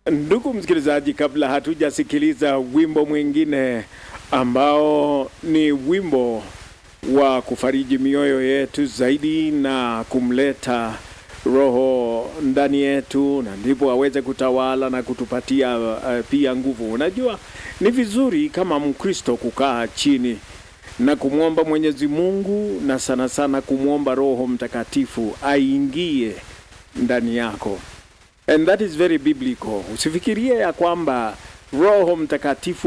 Ndugu msikilizaji, kabla hatujasikiliza wimbo mwingine ambao ni wimbo wa kufariji mioyo yetu zaidi na kumleta Roho ndani yetu, na ndipo aweze kutawala na kutupatia uh, pia nguvu. Unajua, ni vizuri kama Mkristo kukaa chini na kumwomba Mwenyezi Mungu na sana sana kumwomba Roho Mtakatifu aingie ndani yako. And that is very biblical. Usifikirie ya kwamba Roho Mtakatifu